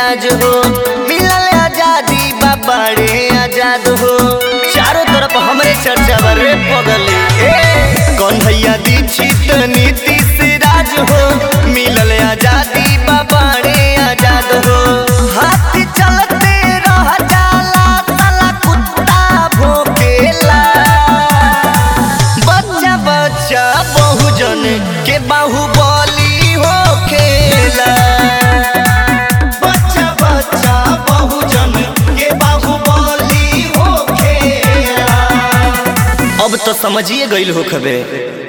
राज हो मिलल आजादी बाबाड़े आजाद हो चारों तरफ हमरे चर्चा बरे पगले ए कौन भैया दीक्षित नीतीश राज हो मिलल आजादी बाबाड़े आजाद हो हाथ चलते रह जाला साला कुत्ता भोकेला बच्चा बच्चा बहुजन के बाहुबली हो खेला बच्चा बच्चा बहुजन के बाहुबली हो खेला अब तो समझिए गईल हो खबे